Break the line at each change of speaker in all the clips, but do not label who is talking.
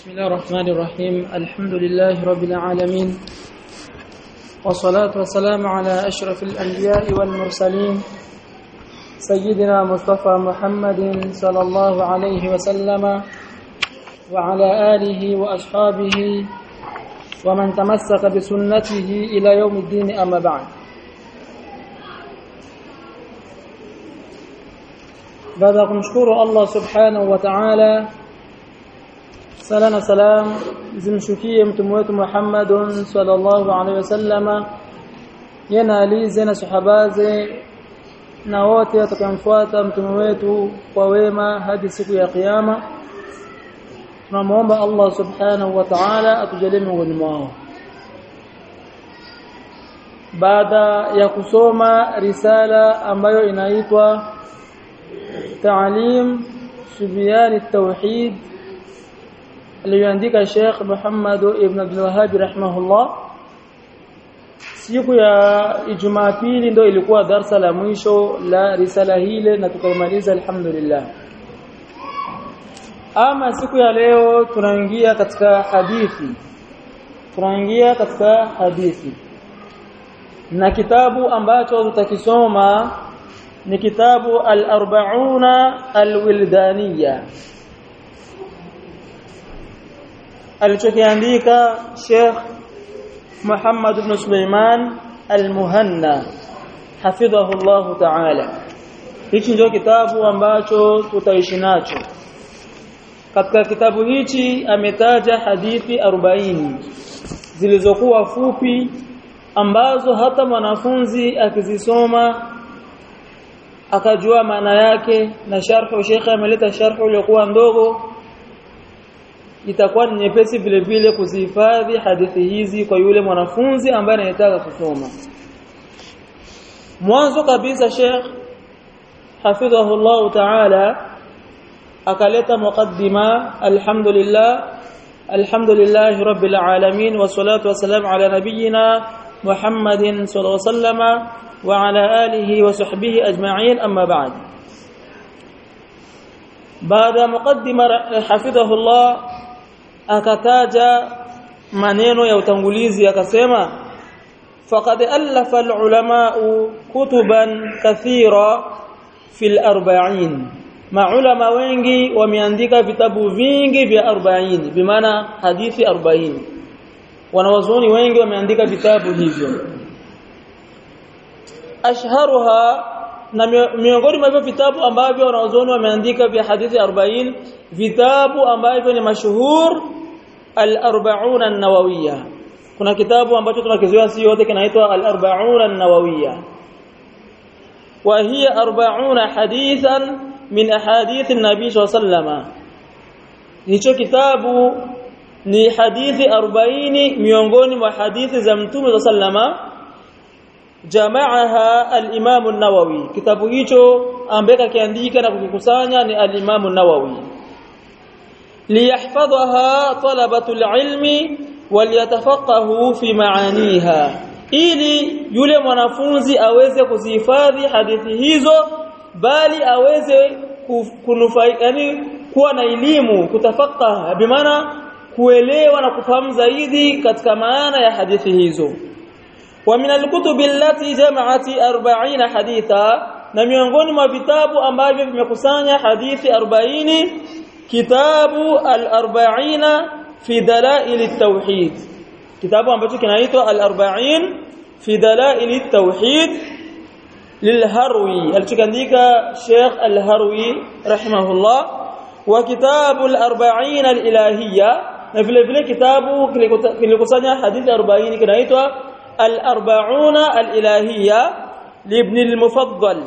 بسم الله الرحمن الرحيم الحمد لله رب العالمين والصلاة والسلام على أشرف الأنبياء والمرسلين سيدنا مصطفى محمد صلى الله عليه وسلم وعلى آله وأصحابه ومن تمسك بسنته إلى يوم الدين أما بعد baada ya kumshukuru Allah subhanahu wa ta'ala sala na salam zimshukie mtume wetu Muhammadun sallallahu alaihi wasallama yana alize na sahabaze na wote watakaomfuata mtume wetu kwa wema hadi siku ya kiyama tunamuomba Allah subhanahu wa ta'ala atujalie miongoni mwao baada ya kusoma risala ambayo inaitwa تعليم سبيان التوحيد aliyoandika Sheikh Muhammad ibn Abdul Wahhab rahimahullah siku ya Ijumaa pili ndio ilikuwa darsa la mwisho la risala hile na tukamaliza alhamdulillah ama siku ya leo tunaingia katika hadithi tunaingia katika hadithi na kitabu ambacho tutakisoma ni kitabu al-arba'una al-wildaniya alichokiandika Sheikh Muhammad ibn Sulaiman al-Muhanna hafidhahu Allah ta'ala hichi ndio kitabu ambacho tutaishi nacho katika kitabu hichi ametaja hadithi 40 zilizokuwa fupi ambazo hata mwanafunzi akizisoma akajua maana yake na sharhu shekhe ameleta sharhu iliyokuwa ndogo itakuwa ni nyepesi vile vile kuzihifadhi hadithi hizi kwa yule mwanafunzi ambaye anataka kusoma mwanzo kabisa Sheikh hafidhahu Allah ta'ala akaleta muqaddima alhamdulillah alhamdulillah rabbil alamin wassalatu wassalamu ala nabiyyina Muhammadin sallallahu alaihi wasallam وعلى آله وصحبه أجمعين أما بعد بعد مقدمة حفظه الله akataja maneno ya utangulizi akasema faqad allafa alulama kutuban kathira fil 40 maulama wengi wameandika vitabu vingi vya 40 bimaana hadithi 40 wanawazuoni wengi wameandika vitabu hivyo ashharuha na miongoni mwa vitabu ambavyo wanazuoni wameandika vya hadithi 40 vitabu ambavyo ni mashuhur al-40 an-nawawiyya kuna kitabu ambacho tunakizoea si yote kinaitwa al-40 an-nawawiyya wa hiya 40 hadithan min ahadith an-nabi sallallahu hicho kitabu ni hadithi 40 miongoni mwa hadithi za mtume sallallahu jamaaha al-Imam an-Nawawi kitabu hicho ambaye kakiandika na kukikusanya ni al-Imam an-Nawawi liyahfadhaha talabatu al-ilmi waliyatafaqahu fi maaniha ili yule mwanafunzi aweze kuzihifadhi hadithi hizo bali aweze kunufaika yani kuwa na elimu kutafaqaha bimaana kuelewa na kufahamu zaidi katika maana ya hadithi hizo ومن الكتب التي جمعت 40 حديثا na miongoni mwa vitabu ambavyo vimekusanya hadithi 40 kitabu al-40 fi dalail at-tauhid kitabu ambacho kinaitwa al-40 fi dalail at-tauhid lilharwi alichoandika Sheikh al-Harwi rahimahullah wa kitabu al-40 al-ilahiyya na vile vile kitabu kilikusanya hadithi 40 kinaitwa الأربعون الإلهية لابن المفضل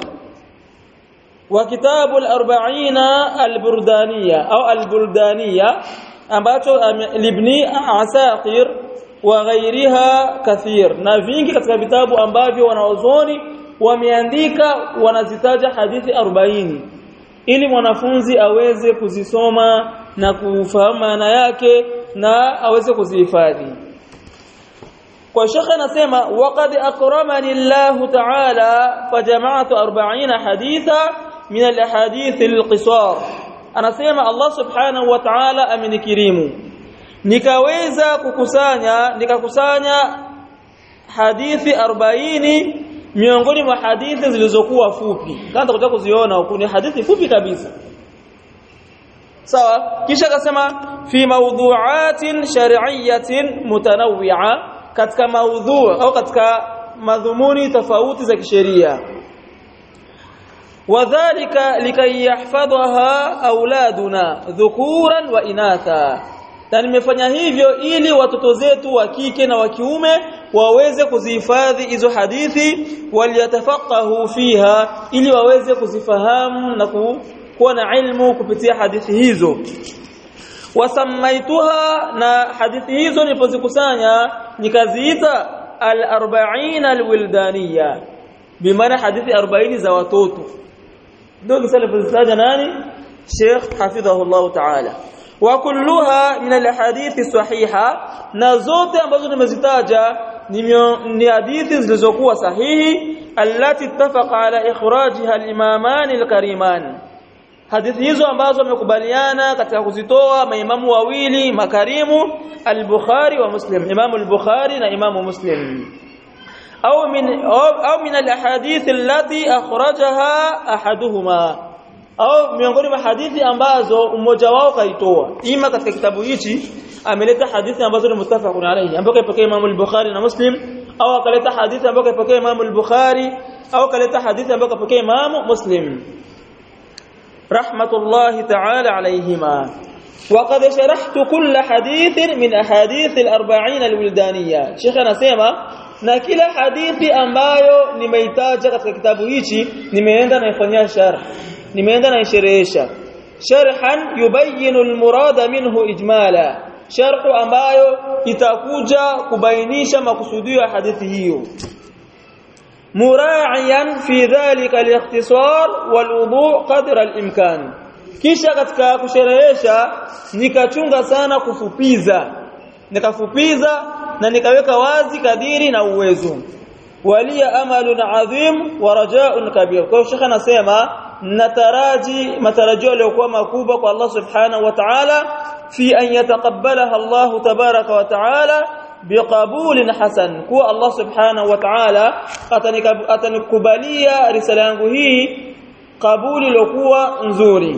وكتاب الأربعين البردانية أو البلدانية ambacho libni asaqir wa ghairiha kathir na vingi katika vitabu ambavyo wanaozoni wameandika wanazitaja hadithi 40 ili mwanafunzi aweze kuzisoma na kufahamu maana yake na aweze kuzihifadhi kwa shekhe anasema waqad akramani Allah ta'ala fajama'tu 40 haditha min al-ahadith al-qisar anasema Allah subhanahu wa ta'ala amenikirimu nikaweza kukusanya nikakusanya hadithi 40 miongoni mwa hadithi zilizokuwa fupi kama tutakuja kuziona huku ni hadithi fupi kabisa sawa kisha akasema fi mawdhu'atin shar'iyyatin mutanawwi'a katika maudhu au katika madhumuni tofauti za kisheria wadhālika likay yahfadhaha auladuna dhukuran wa inatha na nimefanya hivyo ili watoto zetu wa kike na wa kiume waweze kuzihifadhi hizo hadithi waliyatafaqahu fiha ili waweze kuzifahamu na kuwa na ilmu kupitia hadithi hizo wasamaituha na hadithi hizo nilipozikusanya nikaziita al-arba'in al-wildaniya bimaana hadithi 40 za watoto ndio kisalipozaja nani Sheikh hafidhahu Allah ta'ala wa kulluha min al-hadithi sahiha na zote ambazo nimezitaja ni hadithi zilizokuwa sahihi allati ittafaqa ala ikhrajiha al-imaman al-kariman hadithi hizo ambazo wamekubaliana katika kuzitoa maimamu wawili makarimu al-Bukhari wa Muslim Imam al-Bukhari na Imam Muslim au min au min al-ahadith allati akhrajaha ahaduhuma au miongoni mwa hadithi ambazo mmoja wao kaitoa ima katika kitabu hichi ameleta hadithi ambazo ni mustafaqun alayhi ambayo kaipokea Imam al-Bukhari na Muslim au akaleta hadithi ambayo kaipokea Imam al-Bukhari au kaleta hadithi ambayo kaipokea Imam Muslim رحمة الله تعالى عليهما وقد شرحت كل حديث من أحاديث الأربعين الولدانية شيخنا سيما na kila hadithi ambayo nimeitaja katika kitabu hichi nimeenda naifanyia sharh nimeenda naisherehesha sharhan yubayinu almurada minhu ijmala sharhu ambayo itakuja kubainisha makusudio ya hadithi hiyo mura'iyan fi dhalika al-ikhtisar wal-wudu' qadra al-imkan kisha katika kusherehesha nikachunga sana kufupiza nikafupiza na nikaweka wazi kadiri na uwezo walia amalun adhim wa raja'un kabir kwa hiyo shekha anasema nataraji matarajio yaliyokuwa makubwa kwa Allah subhanahu wa ta'ala fi an yataqabbalaha Allah tabaraka wa ta'ala biqabulin hasan kuwa Allah subhanahu wa ta'ala atanikubalia risala yangu hii kabuli iliyokuwa nzuri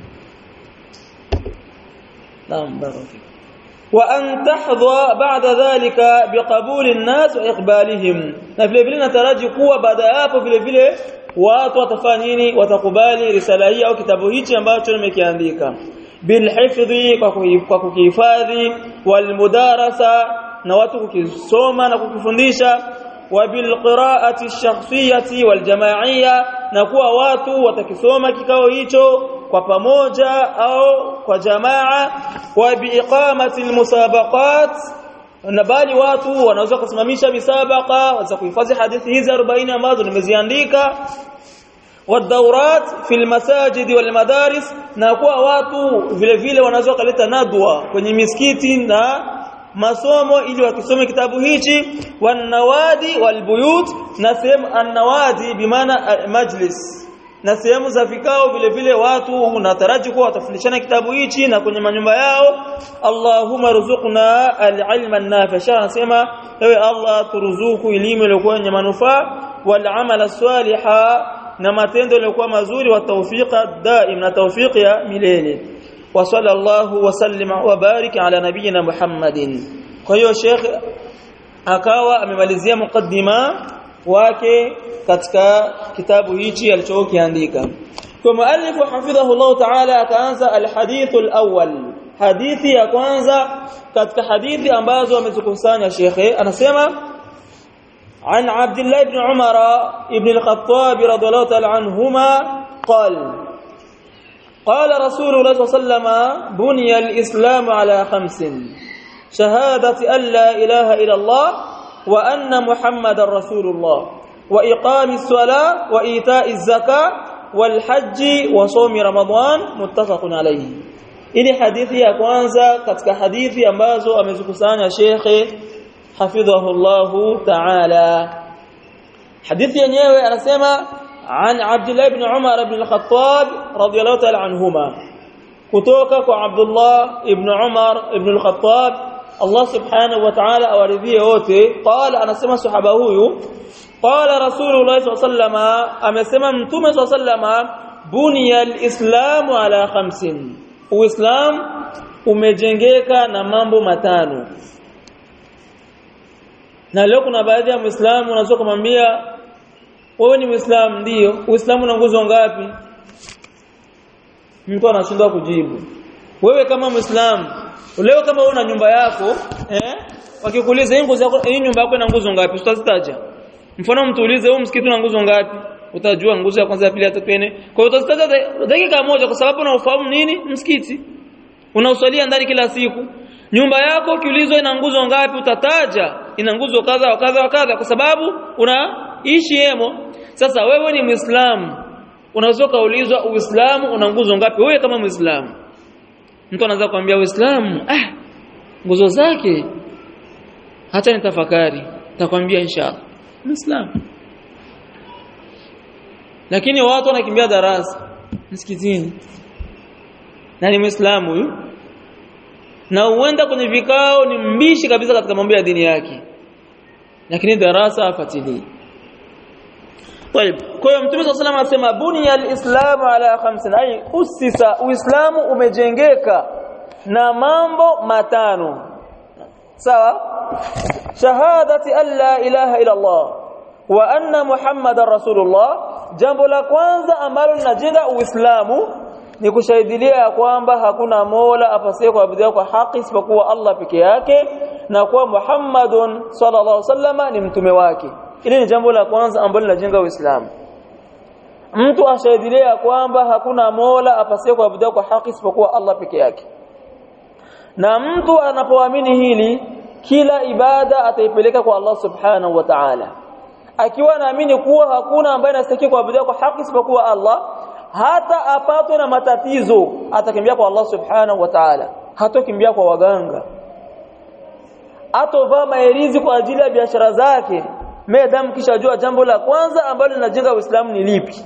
naam baraka wa an tahdha ba'da dhalika biqabuli an-nas wa iqbalihim na vile vile nataraji kuwa baada ya hapo vile vile watu watafanya nini watakubali risala hii au kitabu hichi ambacho nimekiandika bilhifdhi kwa kukihifadhi walmudarasa na watu kukisoma na kukifundisha wa bilqiraati ash-shakhsiyati waljamaa'iyya na kuwa watu watakisoma kikao hicho kwa pamoja au kwa jamaa wa biiqamati almusabaqat na bali watu wanaweza kusimamisha misabaqa waweza kuhifadhi hadithi hizi 40 ambazo nimeziandika والدورات في المساجد والمدارس na kuwa watu vile vile wanaweza kuleta nadwa kwenye misikiti na masomo ili wakisome kitabu hichi wanawadi walbuyut na sehemu annawadi bimaana majlis na sehemu za vikao vile vile watu nataraji kuwa watafundishana kitabu hichi na kwenye manyumba yao Allahumma ruzuqna al-ilma an-nafi' anasema ewe Allah turuzuku elimu iliyokuwa yenye manufaa wal amala salihah na matendo yaliokuwa mazuri wa tawfiqa daim na tawfiq ya milele wa sallallahu wa sallama wa barik ala nabiyyina Muhammadin kwa hiyo Sheikh akawa amemalizia mukaddima wake katika kitabu hichi alichokiandika kwa muallifu hafidhahu Allah ta'ala akaanza alhadith alawwal hadithi ya kwanza katika hadithi ambazo amezikusanya Sheikh anasema عن عبد الله بن عمر بن الخطاب رضي الله تعالى عنهما قال قال رسول الله صلى الله عليه وسلم بني الإسلام على خمس شهادة أن لا إله إلا الله وأن محمد رسول الله وإقام الصلاة وإيتاء الزكاة والحج وصوم رمضان متفق عليه ili hadithi ya kwanza katika hadithi ambazo amezikusanya shekhe حفظه الله تعالى حديث yenyewe anasema عن عبد الله بن عمر بن الخطاب رضي الله تعالى عنهما kutoka kwa Abdullah ibn Umar ibn al-Khattab Allah subhanahu wa ta'ala awaridhie wote qala anasema sahaba huyu qala rasulullah sallallahu amesema mtume sallallahu buniya al-islamu ala khamsin uislam umejengeka na mambo matano na leo kuna baadhi ya muislamu unaweza kumwambia wewe ni muislamu ndio uislamu una nguzo ngapi mtu anashindwa kujibu wewe kama muislamu leo kama una nyumba yako eh wakikuuliza hii nguzo yako hii nyumba yako ina nguzo ngapi utazitaja mfano mtuulize huu msikiti una nguzo ngapi utajua nguzo ya kwanza ya pili ya tatu nne kwa hiyo utazitaja dakika moja kwa sababu unaofahamu nini msikiti unauswalia ndani kila siku nyumba yako ukiulizwa ina nguzo ngapi utataja ina nguzo kadha wa kadha wa kadha kwa sababu unaishi hemo sasa wewe ni muislamu unaweza kaulizwa uislamu una nguzo ngapi wewe kama muislamu mtu anaweza kuambia uislamu ah nguzo zake hata nitafakari nitakwambia inshallah muislamu lakini watu wanakimbia darasa msikitini na ni muislamu huyu na huenda kwenye vikao ni mbishi kabisa katika mambo ya dini yake lakini darasa afatilii طيب kwa hiyo mtume sallallahu alayhi wasallam anasema bunya alislamu ala khamsin ay usisa uislamu umejengeka na mambo matano sawa shahadati an la ilaha illa allah wa anna muhammadar rasulullah jambo la kwanza ambalo linajenga uislamu ni kushahidilia kwamba hakuna mola apasaye kuabudiwa kwa haki isipokuwa Allah peke yake na kuwa Muhammadun sallallahu alaihi wasallam ni mtume wake Hili ni jambo la kwanza ambalo linajenga Uislamu. Mtu ashahidilia kwamba hakuna Mola apasaye kuabudiwa kwa haki isipokuwa Allah peke yake. Na mtu anapoamini hili kila ibada ataipeleka kwa Allah Subhanahu wa Ta'ala. Akiwa anaamini kuwa hakuna ambaye anastahili kuabudiwa kwa haki isipokuwa Allah, hata apatwe na matatizo atakimbia kwa Allah Subhanahu wa Ta'ala. Hatokimbia kwa waganga. Atovaa maerizi kwa ajili ya biashara zake madam kishajua jambo la kwanza ambalo linajenga Uislamu ni lipi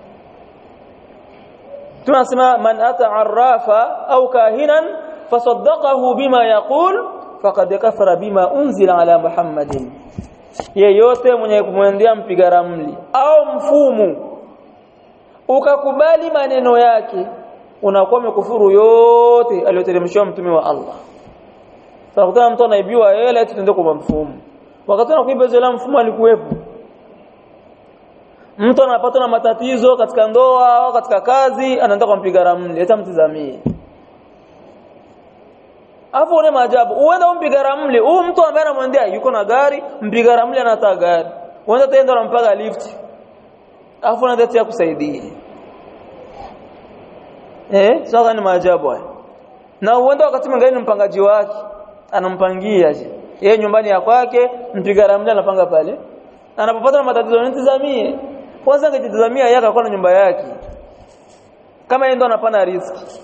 tunasema man ata arrafa au kahinan fasaddaqahu bima yaqul faqad kafara bima unzila ala muhammadin yeyote mwenye kumwendea mpiga ramli au mfumu ukakubali maneno yake unakuwa umekufuru yote aliyoteremshwa mtume wa Allah sasa mtu anaibiwa hela tuende kwa mfumu wakati anakuiba zile mfumo alikuwepo mtu anapata na matatizo katika ndoa au katika kazi anaenda kumpiga ramli hata mtizamie afu une maajabu uenda umpiga ramli huyu mtu ambaye anamwendea yuko na gari mpiga ramli anataka gari uenda tenda unampaga lift afu unaenda kusaidia eh sasa ni maajabu haya na uenda wakati mwingine mpangaji wake anampangia je yeye nyumbani ya kwake mpiga ramli anapanga pale anapopata na matatizo nitizamie kwanza angejitazamia yeye akakuwa na nyumba yake kama yeye ndo anapana riski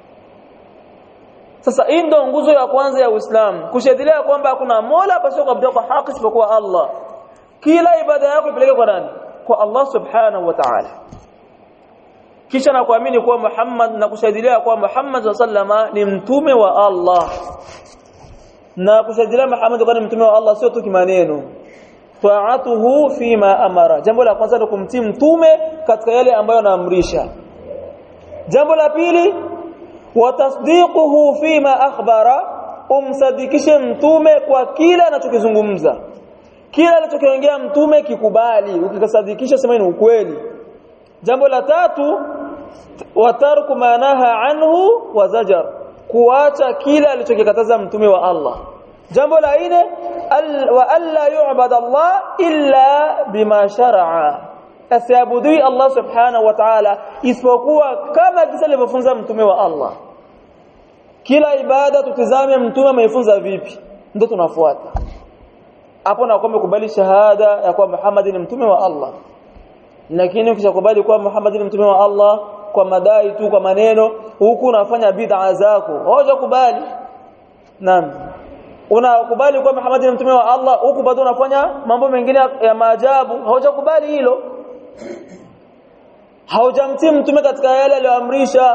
sasa hii ndo nguzo ya kwanza ya Uislamu kushidilia kwamba hakuna mola pasipo kuabudiwa kwa haki isipokuwa Allah kila ibada yako ipeleke kwa nani kwa Allah subhanahu wa ta'ala kisha na kuamini kuwa Muhammad na kushidilia kuwa Muhammad sallama ni mtume wa Allah na kushidilia Muhammad kuwa ni mtume wa Allah sio tu kimaneno ta'atuhu fima amara jambo la kwanza ni kumtii mtume katika yale ambayo anaamrisha jambo la pili watasdiquhu fima akhbara umsadikishe mtume kwa kila anachokizungumza kila alichokiongea mtume kikubali ukikasadikisha sema ni ukweli jambo la tatu watarku manaha anhu wa zajar kuacha kila alichokikataza mtume wa Allah jambo la nne wa alla yu'bad Allah illa bima shar'a asiabudui Allah subhanahu wa ta'ala isipokuwa kama kisa alivyofunza mtume wa Allah kila ibada tutizame mtume ameifunza vipi ndio tunafuata hapo na kwamba kubali shahada ya kuwa Muhammad ni mtume wa Allah lakini ukishakubali kuwa Muhammad ni mtume wa Allah kwa madai tu kwa maneno huku unafanya bid'a zako haujakubali naam unakubali kuwa Muhammad ni mtume wa Allah huku bado unafanya mambo mengine ya maajabu haujakubali hilo haujamtii mtume katika yale aliyoamrisha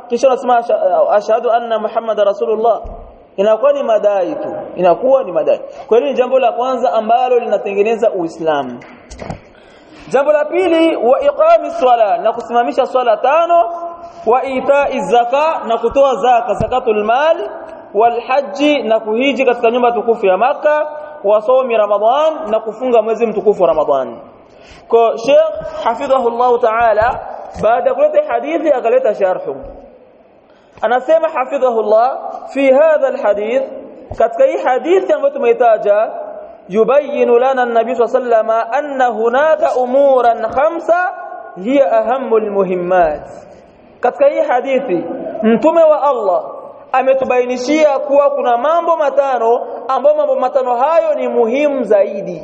kisha unasema ashhadu anna muhammada rasulullah inakuwa ni madai tu inakuwa ni madai kwa hiyo ni jambo la kwanza ambalo linatengeneza uislamu jambo la pili wa iqami swala na kusimamisha swala tano wa itai zaka na kutoa zaka zakatul mal wal haji na kuhiji katika nyumba tukufu ya maka wa somi ramadhan na kufunga mwezi mtukufu wa ramadhan kwa Sheikh hafidhahullah ta'ala baada ya kuleta hadithi akaleta sharhu anasema hafidhahullah fi hadha alhadith katika hii hadithi ambayo tumeitaja yubayyin lana an-nabi sallallahu anna hunaka umuran khamsa hiya ahammu almuhimmat katika hii hadithi mtume wa Allah ametubainishia kuwa kuna mambo matano ambayo mambo matano hayo ni muhimu zaidi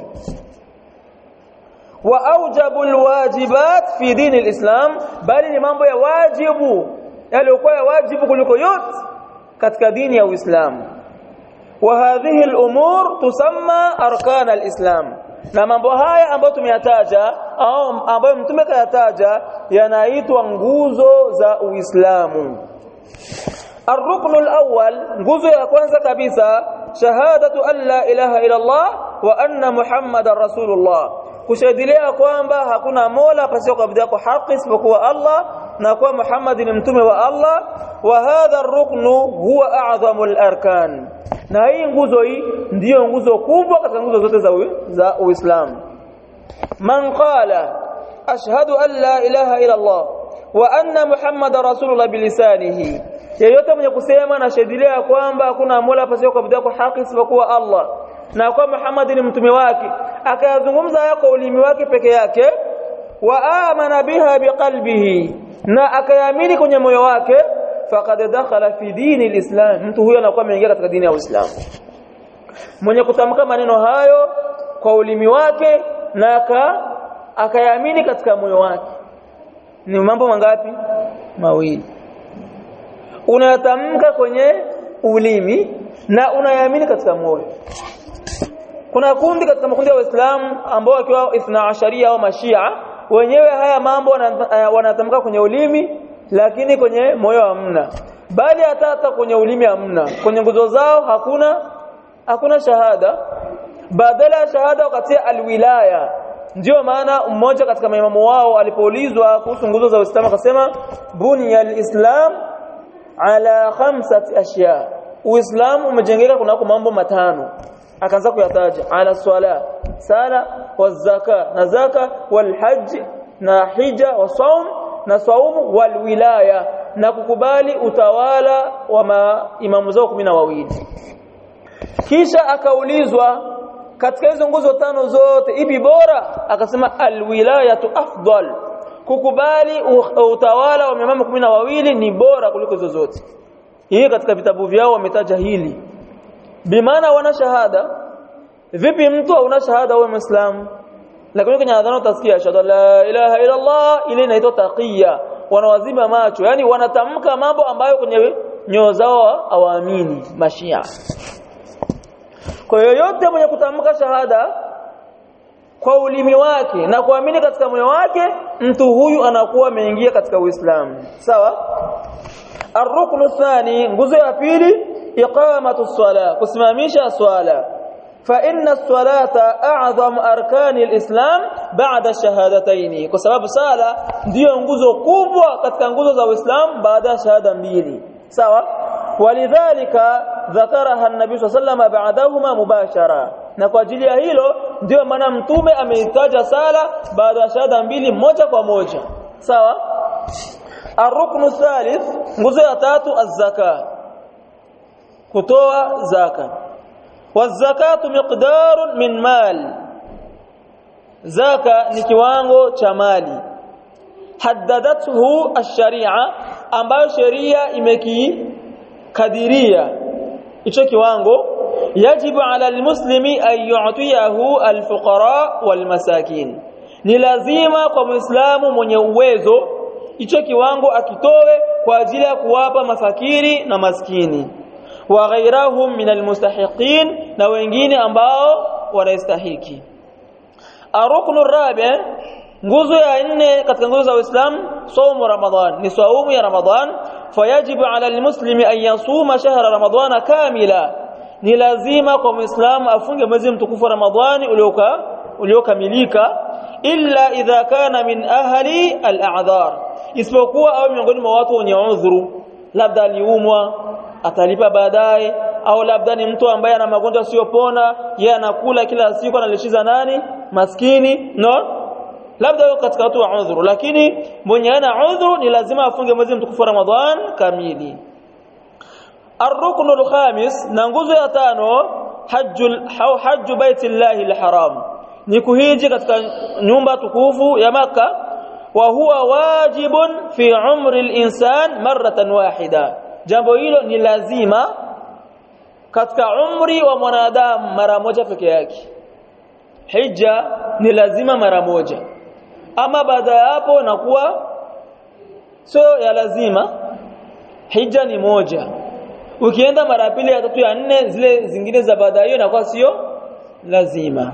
wa aujabu alwajibat fi dini alislam bali ni mambo ya wajibu yaliyokuwa ya wajibu kuliko yote katika dini ya Uislamu wa hadhihi al-umur tusamma arkan al-islam na mambo haya ambayo tumeyataja au ambayo mtume kayataja yanaitwa nguzo za Uislamu الركن الأول nguzo ya kwanza kabisa shahadatu an la ilaha illa Allah wa anna muhammadar rasulullah kushahidia kwamba hakuna mola pasipo kuabudiwa kwa haki isipokuwa Allah na kwa Muhammad ni mtume wa Allah wa hadha ar-ruknu huwa a'zamu al-arkan na hii nguzo hii ndiyo nguzo kubwa katika nguzo zote za za Uislamu man qala ashhadu an la ilaha illa Allah wa anna Muhammadar rasulullah bilisanihi yeyote mwenye kusema na shahidia kwamba hakuna mola pasipo kuabudiwa kwa haki isipokuwa Allah na kwa Muhammad ni mtume wake akayazungumza haya kwa ulimi wake peke yake wa amana biha biqalbihi na akayaamini kwenye moyo wake faqad dakhala fi dini alislam mtu huyo anakuwa ameingia katika dini ya Uislamu mwenye kutamka maneno hayo kwa ulimi wake na aka akayaamini katika moyo wake ni mambo mangapi mawili unayatamka kwenye ulimi na unayaamini katika moyo kuna kundi katika makundi ya Waislamu ambao wakiwa ithna asharia au mashia wenyewe haya mambo wanatamka kwenye ulimi lakini kwenye moyo hamna bali hata hata kwenye ulimi hamna kwenye nguzo zao hakuna hakuna shahada badala ya shahada wakatia alwilaya ndio maana mmoja katika maimamu wao alipoulizwa kuhusu nguzo za Uislamu akasema bunya alislam ala khamsati ashya Uislamu umejengeka kunako mambo matano akaanza kuyataja ala swala sala wa zaka na zaka wal hajj na hija wa saum na saumu wal wilaya na kukubali utawala wa maimamu zao kumi na wawili kisha akaulizwa katika hizo nguzo tano zote ipi bora akasema alwilayatu afdal kukubali utawala wa maimamu kumi na wawili ni bora kuliko hizo zote hii katika vitabu vyao wametaja hili bimaana wana shahada vipi mtu hauna shahada wewe muislamu lakini kwenye adhana utasikia shahada la ilaha illa Allah ile inaitwa taqiya wanawazima macho yani wanatamka mambo ambayo kwenye nyoyo zao hawaamini mashia kwa yoyote mwenye kutamka shahada kwa ulimi wake na kuamini katika moyo wake mtu huyu anakuwa ameingia katika Uislamu sawa الركن الثاني nguzo ya pili إقامة الصلاة كسماميش الصلاة فإن الصلاة أعظم أركان الإسلام بعد الشهادتين كسبب صلاة ndio nguzo kubwa katika nguzo za Uislamu baada ya shahada mbili sawa walidhalika dhakaraha an-nabii sallallahu ba'dahuma mubashara na kwa ajili ya hilo ndio maana mtume ameitaja sala baada ya shahada mbili moja kwa moja sawa aruknu thalith nguzo ya tatu az-zaka kutoa zaka wazakatu miqdarun min mal zaka ni kiwango cha mali haddadathu ash-sharia ambayo sheria imekikadiria hicho kiwango yajibu ala almuslimi an yu'tiyahu alfuqara walmasakin ni lazima kwa muislamu mwenye uwezo hicho kiwango akitowe kwa ajili ya kuwapa mafakiri na maskini wa ghairahum min almustahiqin na wengine ambao wanastahiki aruknu rabi nguzo ya nne katika nguzo za Uislamu saumu Ramadhan ni saumu ya Ramadhan fayajibu ala almuslimi an yasuma shahra ramadhana kamila ni lazima kwa muislamu afunge mwezi mtukufu wa ramadhani ulioka uliokamilika illa idha kana min ahli al-a'dhar isipokuwa au miongoni mwa watu wenye udhuru labda aliumwa atalipa baadaye au labda ni mtu ambaye ana magonjwa siyopona yeye anakula kila siku analishiza nani maskini no labda yuko katika watu wa udhuru lakini mwenye ana udhuru ni lazima afunge mwezi mtukufu wa Ramadhan kamili الركن الخامس نغوزو ya tano hajjul hajju baitillahi alharam ni kuhiji katika nyumba tukufu ya maka wa huwa wajibun fi umri alinsan maratan wahida jambo hilo ni lazima katika umri wa mwanadamu mara moja peke yake hija ni lazima mara moja ama baada ya hapo nakuwa sio ya lazima hija ni moja ukienda mara pili ya tatu ya nne zile zingine za baada hiyo inakuwa sio lazima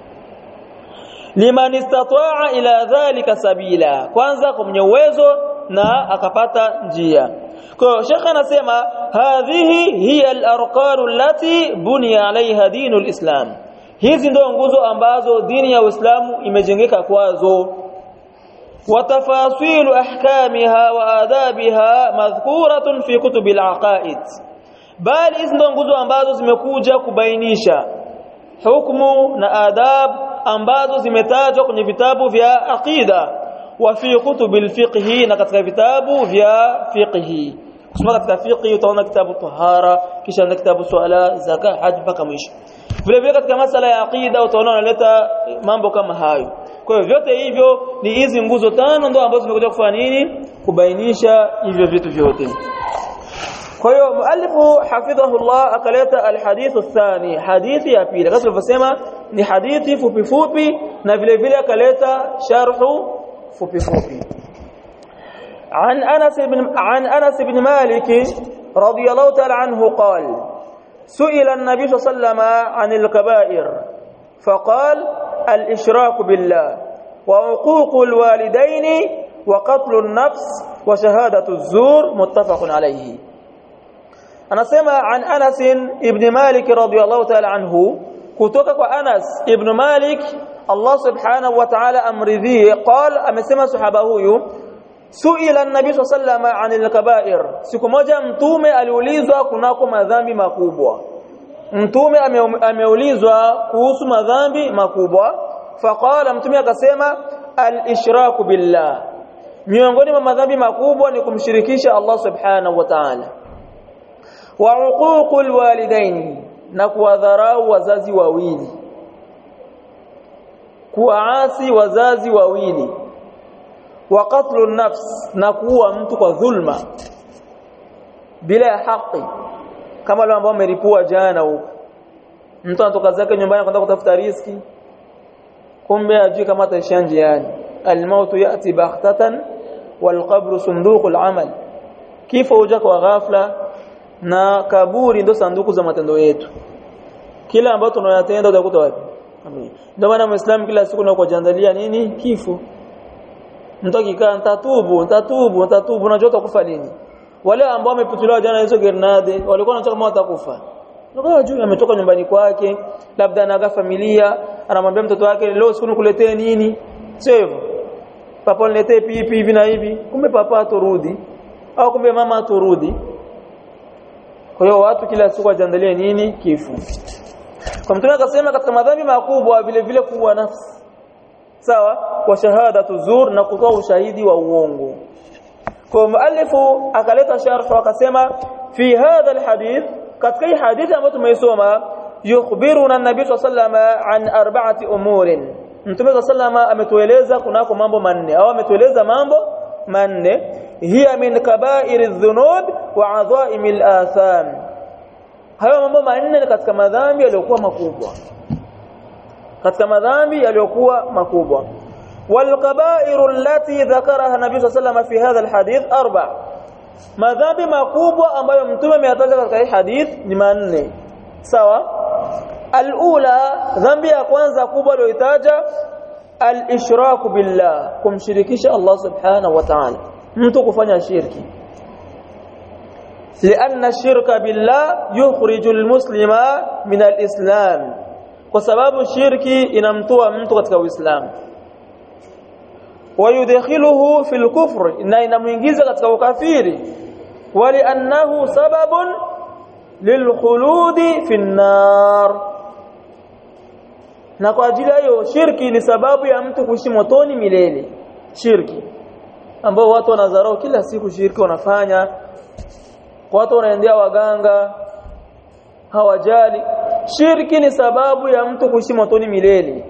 liman istataa ila dhalika sabila kwanza kwa mwenye uwezo na akapata njia kwa hiyo shekha anasema hadhihi hiya al-arqan allati buniya alaiha dinu al-islam hizi ndio nguzo ambazo dini ya Uislamu imejengeka kwazo وتفاصيل احكامها وآدابها مذكورة في كتب العقائد bali hizi ndo nguzo ambazo zimekuja kubainisha hukumu na adab ambazo zimetajwa kwenye vitabu vya aqida wa fi kutubil fiqhi na katika vitabu vya fiqhi kusoma katika fiqhi utaona kitabu tahara kisha na kitabu swala zaka hajj mpaka mwisho vile vile katika masala ya aqida utaona wanaleta mambo kama hayo kwa hiyo vyote hivyo ni hizi nguzo tano ndo ambazo zimekuja kufanya nini kubainisha hivyo vitu vyote kwa hiyo muallifu hafidhahullah akaleta alhadithu thani hadithi ya pili kama tulivyosema ni hadithi fupi fupi na vile vile akaleta sharhu fupi fupi عن انس بن عن انس بن مالك رضي الله تعالى عنه قال سئل النبي صلى الله عليه وسلم عن الكبائر فقال الاشراك بالله وعقوق الوالدين وقتل النفس وشهاده الزور متفق عليه anasema an Anas ibn Malik radhiyallahu ta'ala anhu kutoka kwa Anas ibn Malik Allah subhanahu wa ta'ala amridhie qala amesema sahaba huyu suila an-nabi sallallahu anil kaba'ir siku moja mtume aliulizwa kunako madhambi makubwa mtume ameulizwa kuhusu madhambi makubwa faqala mtume akasema al-ishraku billah miongoni mwa madhambi makubwa ni kumshirikisha Allah subhanahu wa ta'ala wa uququl walidaini na kuwadharau wazazi wawili kuwaasi wazazi wawili wa qatlun nafs na kuua mtu kwa dhulma bila ya haki kama wale ambao wameripua jana huko mtu anatoka zake nyumbani kwenda kutafuta riski kumbe ajui kama ataishia njiani almautu yati baghtatan walqabru sunduqul amal kifo huja kwa ghafla na kaburi ndo sanduku za matendo yetu kila ambacho tunayatenda utakuta wapi ndio maana muislamu kila siku anakujandalia nini kifo mtu akikaa nitatubu nitatubu nitatubu unajua utakufa lini wale ambao wameputuliwa jana hizo grenade walikuwa wanataka kama watakufa ndio juu ametoka nyumbani kwake labda anaga familia anamwambia mtoto wake leo siku nikuletee nini sio hivyo papa niletee pipi hivi na hivi kumbe papa atorudi au kumbe mama atorudi kwa hiyo watu kila siku wajiandalie nini kifo kwa mtume akasema katika madhambi makubwa vile vile kuua nafsi sawa wa shahadatu zur na kutoa ushahidi wa uongo kwa muallifu akaleta sharh akasema fi hadha alhadith katika hii hadithi ambayo tumeisoma yukhbiruna an-nabii sallallahu an arba'ati umurin mtume sallallahu ametueleza kunako mambo manne au ametueleza mambo manne hiya min kaba'iri dhunub wa adha'imi al-atham hayo mambo manne ni katika madhambi yaliyokuwa makubwa katika madhambi yaliyokuwa makubwa والكبائر التي ذكرها النبي صلى الله عليه وسلم في هذا الحديث اربع madhambi makubwa ambayo mtume ameyataja katika hii hadith ni manne sawa alula dhambi ya kwanza kubwa aliyoitaja al-ishraku billah kumshirikisha Allah subhanahu wa ta'ala mtu kufanya shirki لأن الشرك بالله يخرج المسلم من الإسلام وسبب الشرك inamtoa mtu katika Uislamu ويدخله في الكفر na inamuingiza katika ukafiri ولأنه سبب للخلود في النار na kwa ajili hiyo shirki ni sababu ya mtu kuishi motoni milele shirki ambao watu wanadharau kila siku shirki wanafanya watu wanaendea waganga hawajali shirki ni sababu ya mtu kuishi motoni milele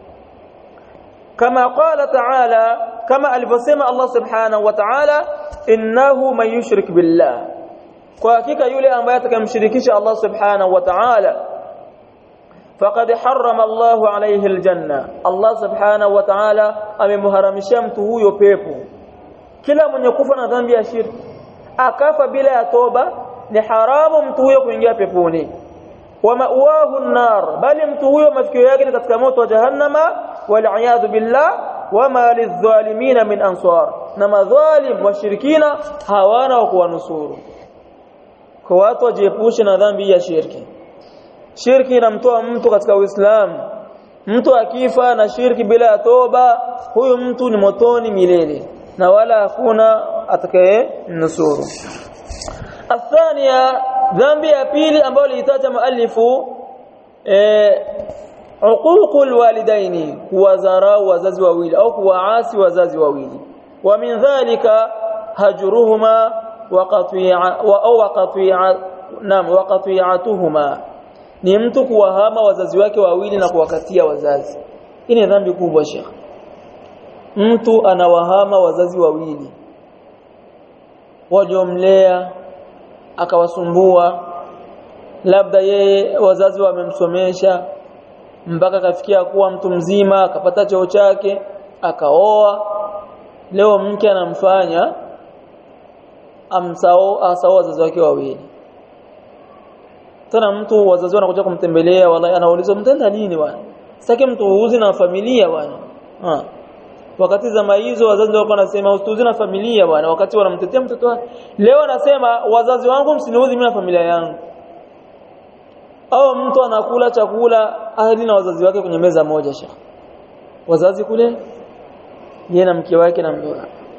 kama qala ta'ala kama alivyosema Allah subhanahu wa ta'ala innahu man yushrik billah kwa hakika yule ambaye atakayemshirikisha Allah subhanahu wa ta'ala faqad harrama Allah alayhi aljanna Allah subhanahu wa ta'ala amemharamishia mtu huyo pepo kila mwenye kufa na dhambi ya shirki akafa bila ya toba ni haramu mtu huyo kuingia peponi wa ma'wahu an-nar bali mtu huyo mafikio yake ni katika moto wa jahannama wal billah wama lidh-dhalimin min ansar na madhalim washirikina hawana wa kuwanusuru kwa watu wajiepushe na dhambi ya shirki shirki inamtoa mtu katika uislamu mtu akifa na shirki bila ya toba huyu mtu ni motoni milele na wala hakuna atakaye nusuru athania dhambi ya pili ambayo liitaja muallifu eh uququl walidaini kuwadharau wazazi wawili au kuwaasi wazazi wawili wa min dhalika hajruhuma wa qati'a wa au qati'a nam wa qati'atuhuma ni mtu kuwahama wazazi wake wawili na kuwakatia wazazi hii ni dhambi kubwa shekh mtu anawahama wazazi wawili waliomlea akawasumbua labda yeye wazazi wamemsomesha mpaka akafikia kuwa mtu mzima akapata cheo chake akaoa leo mke anamfanya amsao asao wazazi wake wawili tena mtu wazazi wanakuja kumtembelea wallahi anauliza mtenda nini bwana sitaki mtu uuzi na familia bwana ha. wakati zama hizo wazazi wako wanasema usiuzi na familia bwana wakati wanamtetea mtoto wake leo anasema wazazi wangu msiniuzi mimi na familia yangu au mtu anakula chakula ahli na wazazi wake kwenye meza moja sha wazazi kule yeye na mke wake na mdoa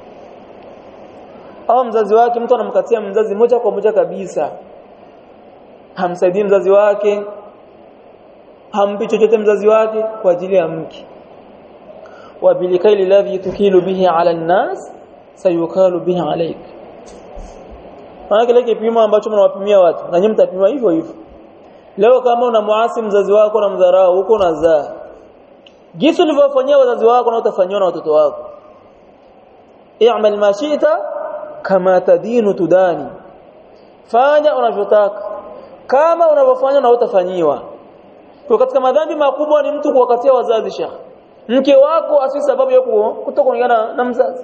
au mzazi wake mtu anamkatia mzazi moja kwa moja kabisa hamsaidii mzazi wake hampi chochote mzazi wake kwa ajili ya mke wa bilikaili ladhi tukilu bihi ala nnas sayukalu bihi alaik maana kile kipimo ambacho mnawapimia watu na nyinyi mtapima hivyo hivyo leo kama unamuasi mzazi wako na mdharau huko unazaa jinsi ulivyofanyia wazazi wako na utafanywa na watoto wako i'mal ma shi'ta kama tadinu tudani fanya unavyotaka kama unavyofanya na utafanyiwa kwa katika madhambi makubwa ni mtu kuwakatia wazazi shekh mke wako asi sababu ya kutokuungana na mzazi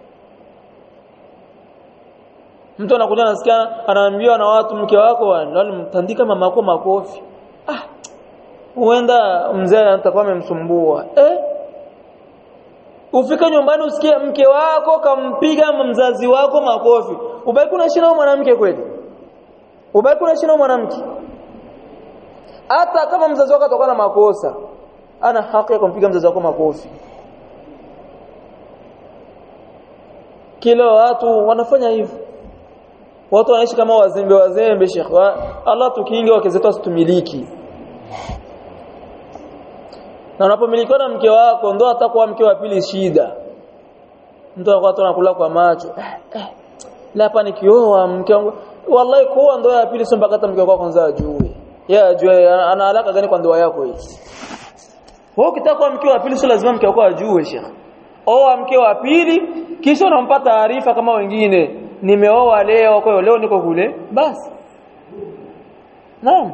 mtu anakuja anasikia anaambiwa na watu mke wako walimtandika mama yako makofi ah huenda mzee atakuwa amemsumbua eh ufika nyumbani usikie mke wako kampiga mzazi wako makofi ubaki unaishi na mwanamke kweli ubaki unaishi na mwanamke hata kama mzazi wako atakuwa na makosa ana haki ya kumpiga mzazi wako makofi kila watu wanafanya hivyo watu wanaishi kama wazembe wazembe Sheikh Allah tukinge wake zetu asitumiliki na unapomilikiwa na mke wako ndo atakuwa mke wa pili shida mtu anakuwa tu anakula kwa macho eh, eh. hapa nikioa mke wangu wallahi kuoa ndoa ya pili sio mpaka hata mke wako kwanza ajue yeye ajue ana alaka gani kwa ndoa yako hii wewe ukitaka kuwa mke wa pili sio lazima mke wako ajue Sheikh oa mke wa pili kisha unampa taarifa kama wengine nimeoa leo kwa hiyo leo niko kule basi naam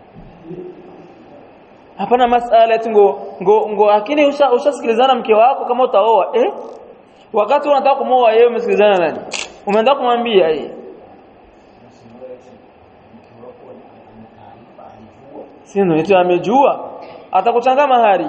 hapana masala eti ngo ngo ngo lakini ushasikilizana usha mke wako kama utaoa eh wakati unataka kumoa yeye umesikilizana nani umeenda kumwambia yeye sio eti amejua atakuchanga mahari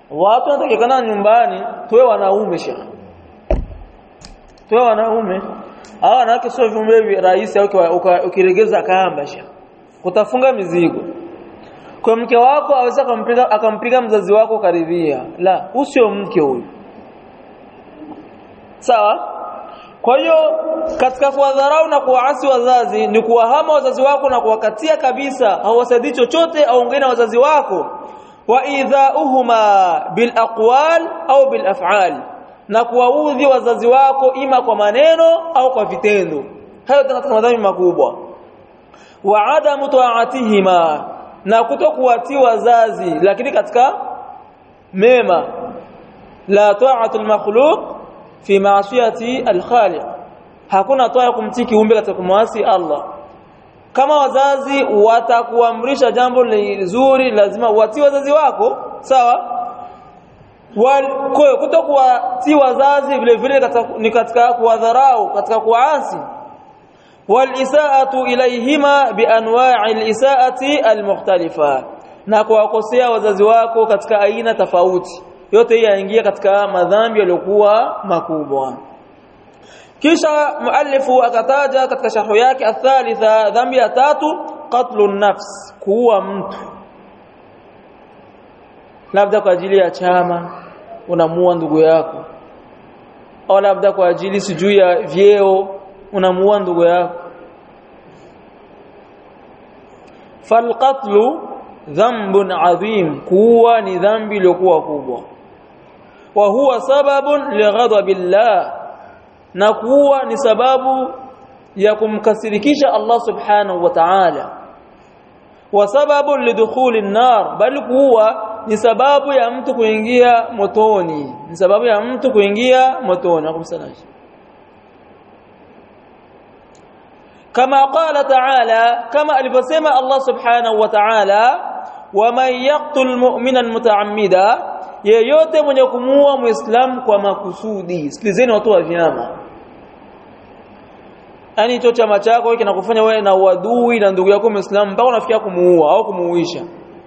watu wanatakikana nyumbani tuwe wanaume shekhi tuwe wanaume hawa wanawake sio viumbe rahisi au ukiregeza kamba shekhi kutafunga mizigo kwa mke wako aweza akampiga akampiga mzazi wako karidhia la usio mke huyu sawa kwa hiyo katika kuwadharau na kuwaasi wazazi ni kuwahama wazazi wako na kuwakatia kabisa hawasaidii chochote aongee na wazazi wako wa idhauhuma bil aqwal au bil af'al na kuwaudhi wazazi wako ima kwa maneno au kwa vitendo hayo katika madhambi makubwa wa adamu ta'atihima na kutokuwatii wazazi lakini katika mema la ta'atul makhluq fi ma'siyati al-khaliq hakuna toa kumtii kiumbe katika kumwasi Allah kama wazazi watakuamrisha jambo lizuri lazima uwatii wazazi wako sawa kutokuwatii wazazi vile vile ni katika kuwadharau katika kuasi walisaatu ilayhima bianwa'i alisaati almukhtalifa na kuwakosea wazazi wako katika aina tofauti yote hii yaingia katika madhambi yaliyokuwa makubwa kisha muallifu akataja katika sharhu yake athalitha dhambi ya tatu qatlu nafs kuua mtu labda kwa ajili ya chama unamuua ndugu yako au labda kwa ajili sijui ya vyeo unamuua ndugu yako falqatlu dhanbun adhim kuwa ni dhambi iliyokuwa kubwa wa huwa sababun lighadabillah na kuwa ni sababu ya kumkasirikisha Allah subhanahu wa ta'ala wa sababu lidukhuli nar bali kuwa ni sababu ya mtu kuingia motoni ni sababu ya mtu kuingia motoni akumsanaji kama qala ta'ala kama alivyosema Allah subhanahu wa ta'ala waman yaqtul mu'mina muta'ammida yeyote mwenye kumuua muislamu kwa makusudi sikilizeni watu wa vyama yani hicho chama chako kinakufanya wewe na uadui na ndugu yako muislamu mpaka unafikia kumuua au kumuuisha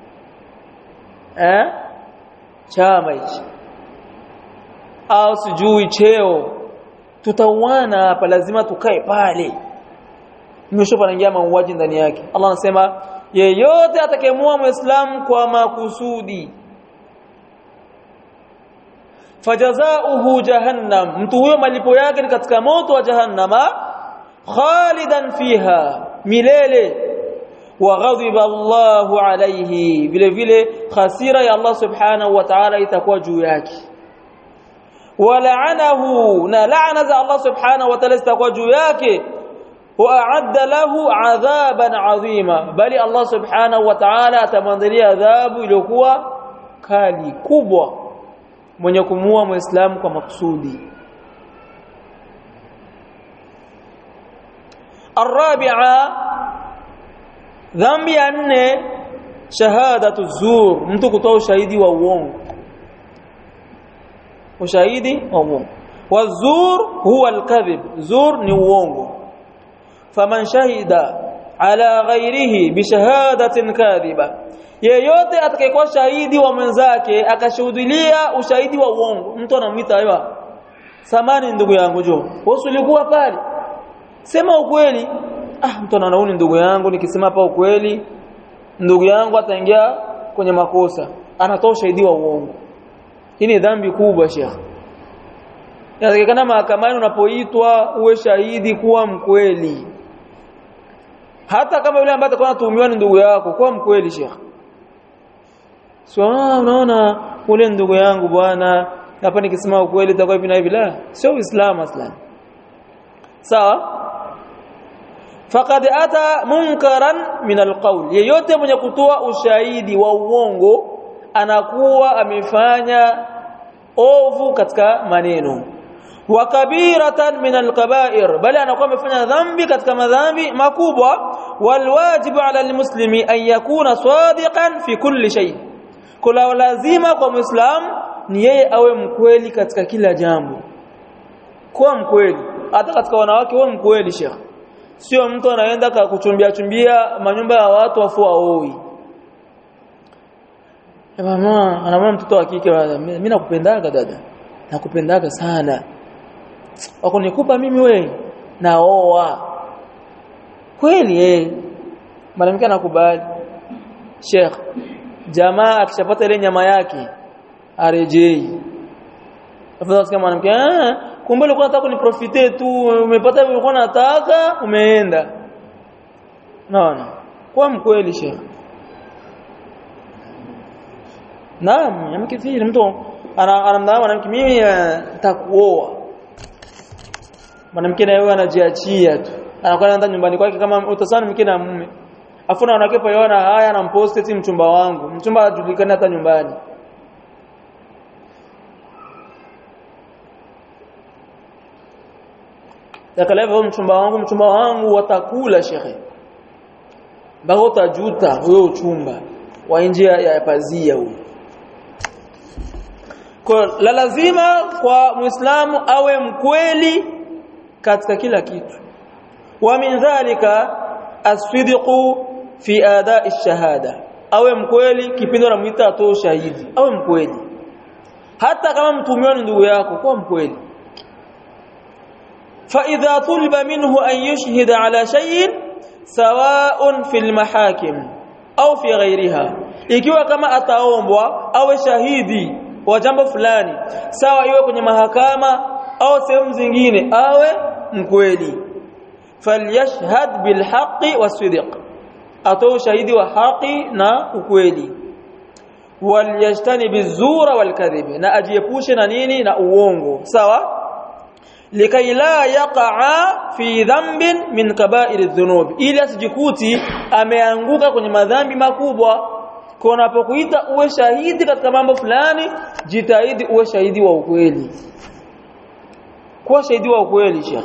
eh chama hichi au sijui cheo tutauana hapa lazima tukae pale mwisho panaingia mauaji ndani yake Allah anasema yeyote atakayemua muislamu kwa makusudi fajazauhu jahannam mtu huyo malipo yake ni katika moto wa jahannama khalidan fiha milele wa ghadiba Allahu alayhi vile vile khasira ya Allah subhanahu wa ta'ala itakuwa juu yake wala'anahu na la'na za Allah subhanahu wa ta'ala itakuwa juu yake وأعد له عذابا عظيما بل الله سبحانه وتعالى atamwandalia adhabu iliyokuwa kali kubwa mwenye kumuua muislamu kwa makusudi الرابعه dhambi ya nne shahadatu zur mtu kutoa ushahidi wa uongo ushahidi wa uongo wazur huwa alkadhib zur ni uongo faman shahida ala ghairihi bishahadatin kadhiba yeyote atakayekuwa shahidi wa mwenzake akashuhudilia ushahidi wa uongo mtu anamwita aiwa samani ndugu yangu jo wewe ulikuwa pale sema ukweli ah mtu anaona ndugu yangu nikisema hapa ukweli ndugu yangu ataingia kwenye makosa anatoa ushahidi wa uongo hii ni dhambi kubwa shekhi inatakikana mahakamani unapoitwa uwe shahidi kuwa mkweli hata kama yule ambaye atakuwa anatuhumiwa ni ndugu yako kuwa mkweli shekhi sio unaona ule ndugu yangu bwana hapa nikisema ukweli itakuwa hivi na hivi la sio uislamu aslan sawa faqad ata munkaran min alqawl yeyote mwenye kutoa ushahidi wa uongo anakuwa amefanya ovu katika maneno wa kabiratan min alkaba'ir bali anakuwa amefanya dhambi katika madhambi makubwa walwajibu ala almuslimi an yakuna sadiqan fi kulli shay kula lazima kwa muislam ni yeye awe mkweli katika kila jambo kuwa mkweli hata katika wanawake wewe mkweli shekhi sio mtu anaenda kuchumbia chumbia manyumba ya watu afu aoi mama anamwona mtoto wa kike mimi nakupendaga dada nakupendaga sana wako nikupa mimi we naoa kweli eh mwanamke anakubali Sheikh jamaa akishapata ile nyama yake arejei afadhali kama mwanamke ah kumbe ulikuwa unataka kuniprofite tu umepata ulikuwa unataka umeenda naona kwa mkweli Sheikh Naam, mwanamke vile mtu anamdhaa mwanamke mimi nitakuoa. Mwanamke na yeye anajiachia tu. Anakuwa anaenda nyumbani kwake kama utasana mke na mume. Afu na wanawake paiona haya anampost eti mchumba wangu. Mchumba hajulikani hata nyumbani. Yakaleva mchumba wangu, mchumba wangu watakula shekhe. Bado utajuta huyo uchumba wa nje ya pazia huyo. Kwa la lazima kwa Muislamu awe mkweli katika kila kitu. Wa min dhalika asfidiqu fi ada'i shahada. Awe mkweli kipindi anamuita atoe ushahidi. Awe mkweli. Hata kama mtumiwa ni ndugu yako, kuwa mkweli. فإذا طلب منه أن يشهد على شيء سواء في المحاكم أو في غيرها ikiwa kama ataombwa awe shahidi wa jambo fulani sawa iwe kwenye mahakama au sehemu zingine awe mkweli falyashhad bilhaqi wasidq atoe shahidi wa haki na ukweli walyajtani bizura walkadhib na ajiepushe na nini na uongo sawa likai la yaqa'a fi dhanbin min kaba'iri dhunub ili asijikuti ameanguka kwenye madhambi makubwa kwa unapokuita uwe shahidi katika mambo fulani jitahidi uwe shahidi wa ukweli kuwa shahidi wa ukweli shekh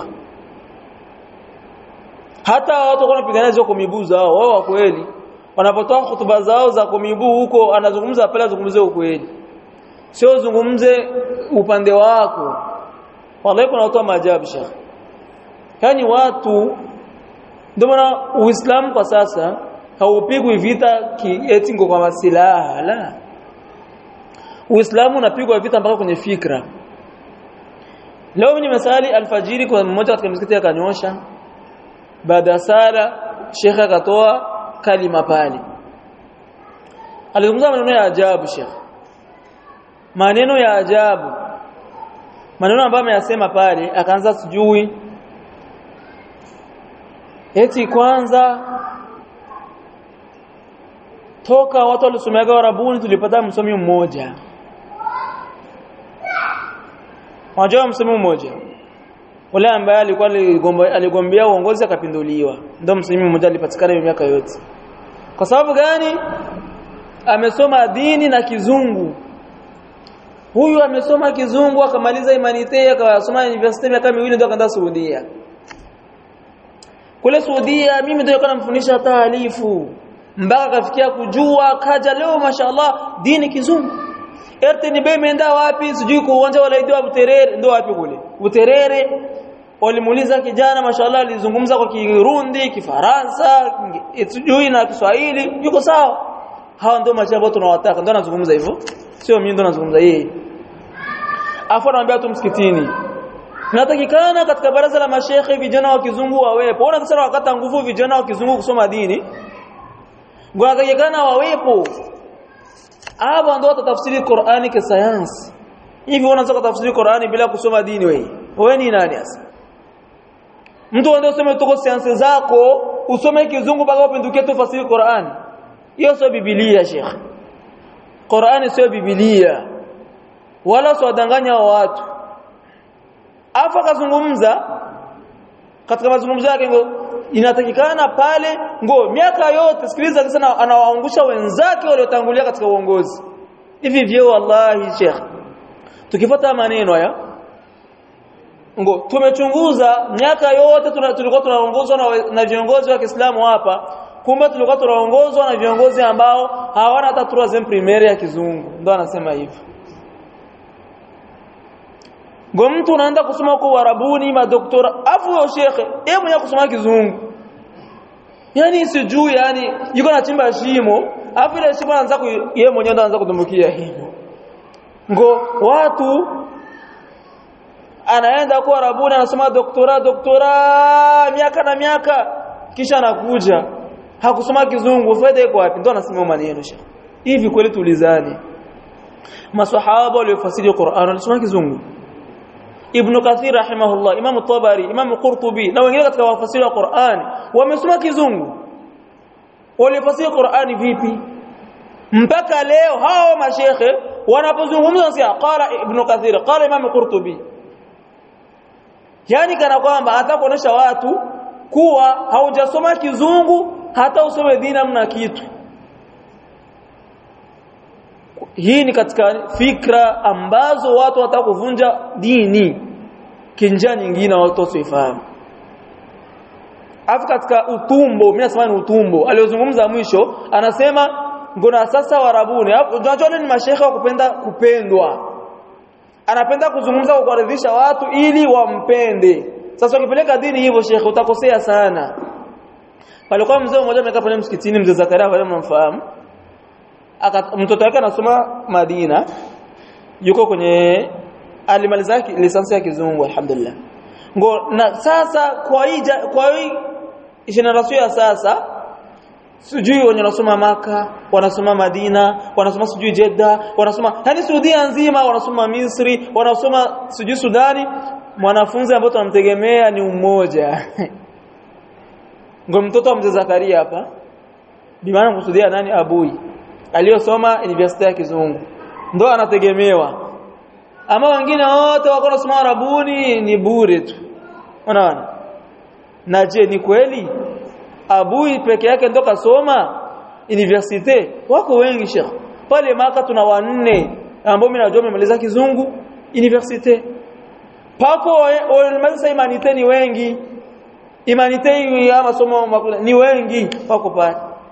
hata watu wanapigana hizo kumibuu zao wao wa kweli wanapotoa hutuba zao za kumibuu huko anazungumza pale azungumzie ukweli sio zungumze upande wako wallahi kuna watu wa maajabu shekh yani watu ndio maana uislamu kwa sasa haupigwi vita eti ngo kwa silaha la Uislamu unapigwa vita mpaka kwenye fikra Leo ni masali alfajiri kwa mmoja katika msikiti akanyosha baada ya sala shekhe akatoa kalima pale Alizungumza maneno ya ajabu shekhe maneno ya ajabu maneno ambayo ameyasema pale akaanza sijui eti kwanza toka watu walisomeaga Warabuni tulipata msomi mmoja Unajua msomi mmoja ule ambaye alikuwa aligombea uongozi akapinduliwa ndio msomi mmoja alipatikana hiyo miaka yote kwa sababu gani amesoma dini na kizungu huyu amesoma kizungu akamaliza imanite akasoma university miaka miwili ndio akaenda Saudia kule Saudia mimi ndio kana mfundisha taalifu mpaka akafikia kujua kaja leo mashallah dini kizungu RTNB imeenda wapi sijui kwa uwanja wa Laidiwa Buterere ndio wapi kule Buterere walimuuliza kijana mashallah alizungumza kwa Kirundi Kifaransa sijui na Kiswahili yuko sawa hawa ndio macho ambao tunawataka ndio anazungumza hivyo sio mimi ndio nazungumza yeye afu anamwambia tu msikitini Natakikana katika baraza la mashekhe vijana wa kizungu wawepo. Ona sasa wakata nguvu vijana wa kizungu kusoma dini. Wanatakikana wawepo. Hapa ndio watatafsiri Qur'ani kwa sayansi. Hivi unaweza kutafsiri Qur'ani bila kusoma dini wewe? Wewe ni nani sasa? Mtu ndio usome tuko sayansi zako, usome kizungu mpaka upindukie tufasiri Qur'ani. Hiyo sio Biblia, Sheikh. Qur'ani sio Biblia. Wala siwadanganya watu. Afa kazungumza katika mazungumzo yake ngo inatakikana pale ngo miaka yote sikiliza sana anawaangusha wenzake waliotangulia katika uongozi hivi vyo wallahi sheikh tukifuata maneno haya ngo tumechunguza miaka yote tulikuwa tunaongozwa na, na viongozi wa Kiislamu hapa kumbe tulikuwa tunaongozwa na viongozi ambao hawana hata troisième primaire ya kizungu ndo anasema hivyo ngo mtu unaenda kusoma kwa Uarabuni madoktora afu yo shekhe yeye mwenye kusoma kizungu yani sijui yani yuko anachimba shimo alafu ile shimo anaanza yeye mwenyewe ndo anaanza kutumbukia hivyo ngo watu anaenda kwa Arabuni anasoma doktora doktora miaka na miaka kisha anakuja hakusoma kizungu faida iko wapi ndo anasema maneno shekhi hivi kweli tulizani maswahaba waliofasiri Qur'an walisoma kizungu Ibn Kathir rahimahullah Imam Tabari Imam Qurtubi na wengine katika wafasiri wa Qur'an wamesoma kizungu walifasiri Qur'ani vipi mpaka leo hao mashekhe wanapozungumza sia qala Ibn Kathir qala Imam Qurtubi yani kana kwamba hata kuonesha watu kuwa haujasoma kizungu hata usome dini mna kitu hii ni katika fikra ambazo watu wataka kuvunja dini kinjia nyingine watu wasifahamu afu katika utumbo mimi nasema ni utumbo aliozungumza mwisho anasema ngona sasa warabuni unajua ni mashehe wa kupenda kupendwa anapenda kuzungumza kwa kuridhisha watu ili wampende sasa ukipeleka dini hivyo shekhe utakosea sana palikuwa mzee mmoja amekaa pale msikitini mzee Zakaria wale mnamfahamu mtoto wake anasoma Madina yuko kwenye alimaliza lisansi ya kizungu alhamdulillah ngo na sasa kwa hii kwa hii generation ya sasa sijui wenye wanasoma maka wanasoma Madina wanasoma sijui Jeddah wanasoma yani Saudia nzima wanasoma Misri wanasoma sijui Sudani mwanafunzi ambaye tunamtegemea ni mmoja ngo mtoto wa mzee Zakaria hapa bimaana kusudia nani abui aliyosoma university ya kizungu ndo anategemewa ama wengine wote wako nasoma arabuni ni bure tu unaona na je ni kweli abui peke yake ndo kasoma university wako wengi shekh pale maka tuna wanne ambao mimi najua wamemaliza kizungu university pako wamemaliza imanite ni wengi imanite ya masomo ni wengi wako pale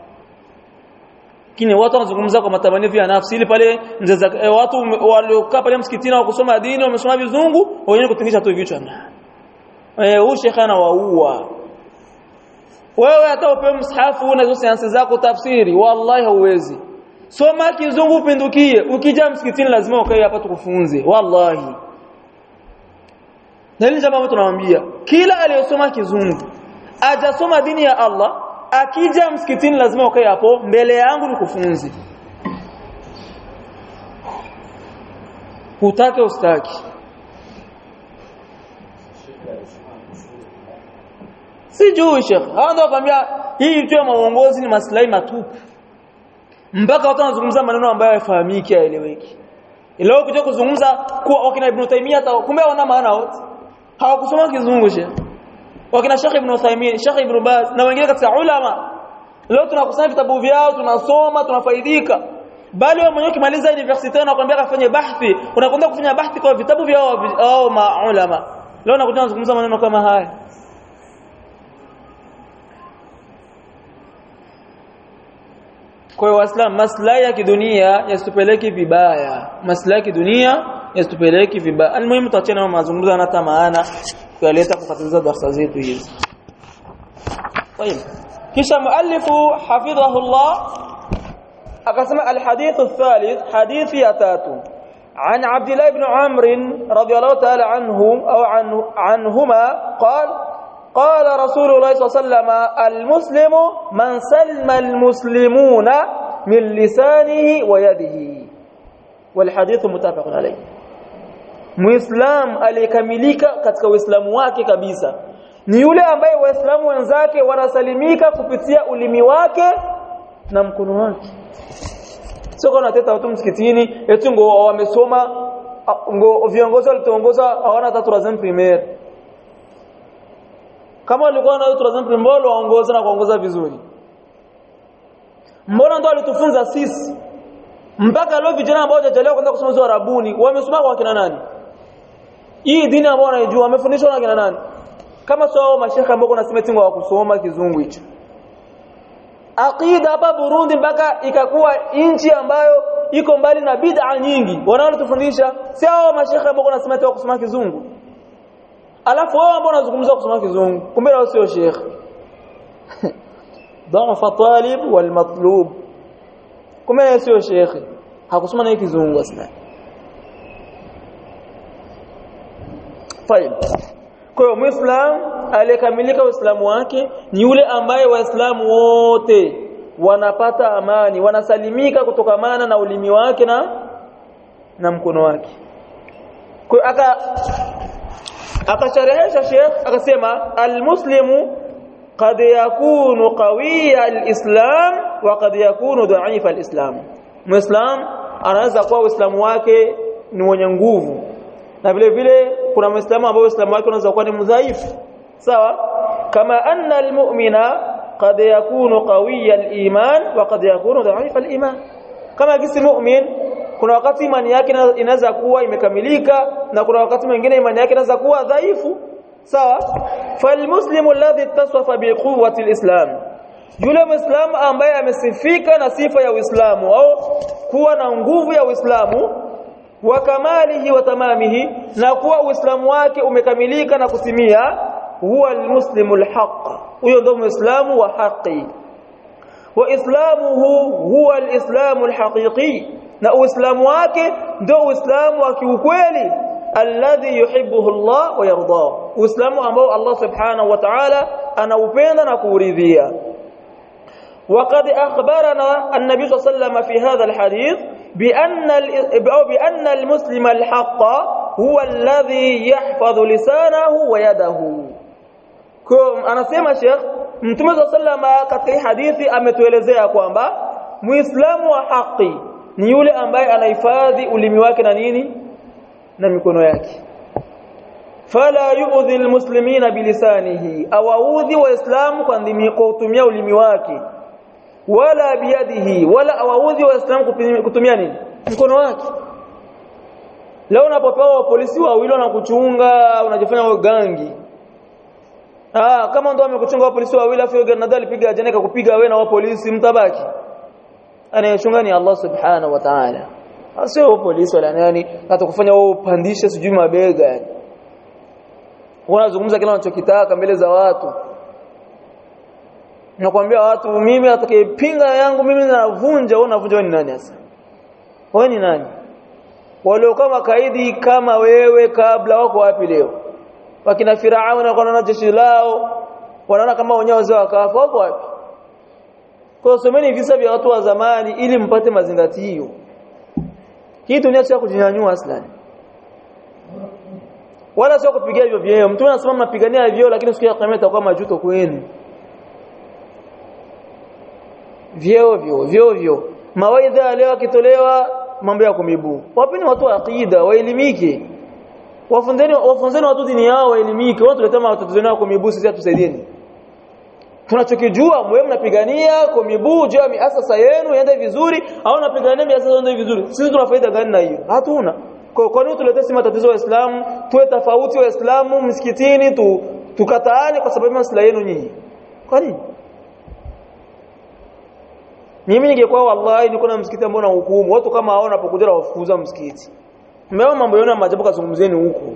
kini watu wanazungumza kwa matamanio ya nafsi ili pale mzeza e, watu waliokaa pale msikitini wa kusoma dini wamesoma vizungu wenyewe kutingisha tu vichwa na eh huyu shekha anawaua wewe hata upewe msahafu na hizo sayansi zako tafsiri wallahi hauwezi soma kizungu upindukie ukija msikitini lazima ukae hapa tukufunze wallahi na hili jambo tunamwambia kila aliyosoma kizungu ajasoma dini ya Allah akija msikitini lazima ukae hapo mbele yangu nikufunze utake ustaki sijui shekh hawa ndio wakwambia hii tu ya maongozi ni maslahi matupu mpaka watu wanazungumza maneno ambayo hayafahamiki haeleweki leo kuja kuzungumza kuwa wakina Ibn Taymiyyah kumbe wana maana wote hawakusoma kizungu shekh wakina Sheikh Ibn Uthaymeen Sheikh Ibn Baz na wengine katika ulama leo tunakusanya vitabu vyao tunasoma tunafaidika bali wao mwenyewe kimaliza university wanakuambia kafanye bahthi unakwenda kufanya bahthi kwa vitabu vyao au maulama leo nakuja kuzungumza maneno kama haya kwa hiyo waislamu maslahi ya kidunia yasitupeleke vibaya maslahi ya kidunia yasitupeleke vibaya almuhimu tuachane na mazungumzo na hata maana kuyaleta kukatiza darasa zetu hizi طيب kisha muallifu hafidhahu Allah akasema alhadith الثالث حديث ya tatu عن عبد الله بن عمرو رضي الله تعالى عنه او عنه عنهما قال قال رسول الله صلى الله عليه وسلم المسلم من سلم المسلمون من لسانه ويده والحديث متفق عليه muislam aliyekamilika katika uislamu wake kabisa ni yule ambaye waislamu wenzake wanasalimika kupitia ulimi wake na mkono wake sio kwa nateta watu msikitini eti ngo wamesoma ngo viongozi walituongoza hawana hata troisième primaire kama walikuwa na troisième primaire waongoza na kuongoza vizuri mbona ndo alitufunza sisi mpaka leo vijana ambao hawajachelewa kwenda kusoma hizo arabuni wamesoma kwa kina nani hii dini ambayo wanaijua wamefundishwa na kina nani kama sio hao mashekhe ambao kuna simetingo wa kusoma kizungu hicho aqida hapa Burundi mpaka ikakuwa nchi ambayo iko mbali na bid'a nyingi wanaotufundisha si hao mashekhe ambao kuna simetingo wa kusoma kizungu alafu wao ambao wanazungumza kusoma kizungu kumbe wao sio shekhe dhafa talib wal matlub kuma sio shekhi hakusoma na kizungu asna طيب kwa hiyo muislam aliyekamilika uislamu wake ni yule ambaye waislamu wote wanapata amani wanasalimika kutokamana na ulimi wake na na mkono wake kwa aka akasharehesha Sheikh akasema almuslimu qad yakunu qawiya alislam wa qad yakunu dha'ifa alislam muislam anaweza kuwa uislamu wake ni mwenye nguvu na vile vile kuna muislamu ambao uislamu wake unaweza kuwa ni mdhaifu sawa kama anna almu'mina qad yakunu qawiya aliman wa qad yakunu dha'ifa aliman kama kisi mu'min kuna wakati imani yake inaweza kuwa imekamilika na kuna wakati mwingine imani yake inaweza kuwa dhaifu sawa falmuslimu alladhi ittasafa biquwwati alislam yule muislamu ambaye amesifika na sifa ya uislamu au kuwa na nguvu ya uislamu wa kamalihi wa tamamihi na kuwa uislamu wake umekamilika na kutimia huwa almuslimu alhaq huyo ndio muislamu wa haki wa islamuhu huwa alislamu alhaqiqi na uislamu wake ndio uislamu wa kiukweli alladhi yuhibbuhu Allah wa yarda uislamu ambao Allah subhanahu wa ta'ala anaupenda na kuuridhia وقد أخبرنا النبي صلى الله عليه وسلم في هذا الحديث بأن أو بأن المسلم الحق هو الذي يحفظ لسانه ويده كم أنا سيما شيخ Mtume صلى الله عليه وسلم katika hadithi ametuelezea kwamba Muislamu wa haki ni yule ambaye anahifadhi ulimi wake na nini na mikono yake fala yu'dhi almuslimina bilisanihi awaudhi waislamu kwa ndimi kwa kutumia ulimi wake wala biyadihi wala awaudhi waislamu kutumia nini mkono wake leo unapopewa polisi wawili wanakuchunga unajifanya gangi ah kama ndo amekuchunga polisi wawili afu granada alipiga ajana kukupiga wewe na wa polisi mtabaki anayechunga ni Allah subhanahu wa ta'ala sio polisi wala nani atakufanya wewe upandishe sijui mabega yani unazungumza kile unachokitaka mbele za watu nakwambia watu mimi atakayepinga yangu mimi navunja wewe unavunja wewe ni nani sasa wewe ni nani wale kama kaidi kama wewe kabla wako wapi leo wakina Firauna wanaona jeshi lao wanaona kama wenyewe wazee wakafa wako wapi kwa someni visa vya watu wa zamani ili mpate mazingatio hii dunia sio kujinyanyua aslani wala sio kupigia hivyo vyeo mtu anasema mnapigania vyeo lakini siku ya kiyama itakuwa majuto kwenu vyeo vyo vyeo vyo mawaidha leo akitolewa mambo ya kumibu wapi ni watu wa aqida waelimike wafunzeni wafunzeni watu dini yao waelimike watu tuletea matatizo yao kumibu sisi tusaidieni tunachokijua mwe mnapigania kumibu juu ya miasasa yenu iende vizuri au napigania miasasa iende vizuri sisi tuna faida gani na hiyo hatuna kwa kwa nini tuletee matatizo wa Uislamu tuwe tofauti wa Uislamu msikitini tu tukataane kwa sababu maslahi yenu nyinyi kwa nini mimi ningekuwa wallahi niko na msikiti ambao na hukumu watu kama hao wanapokuja wafukuza msikiti mmeona mambo yenu ya maajabu kazungumzeni huko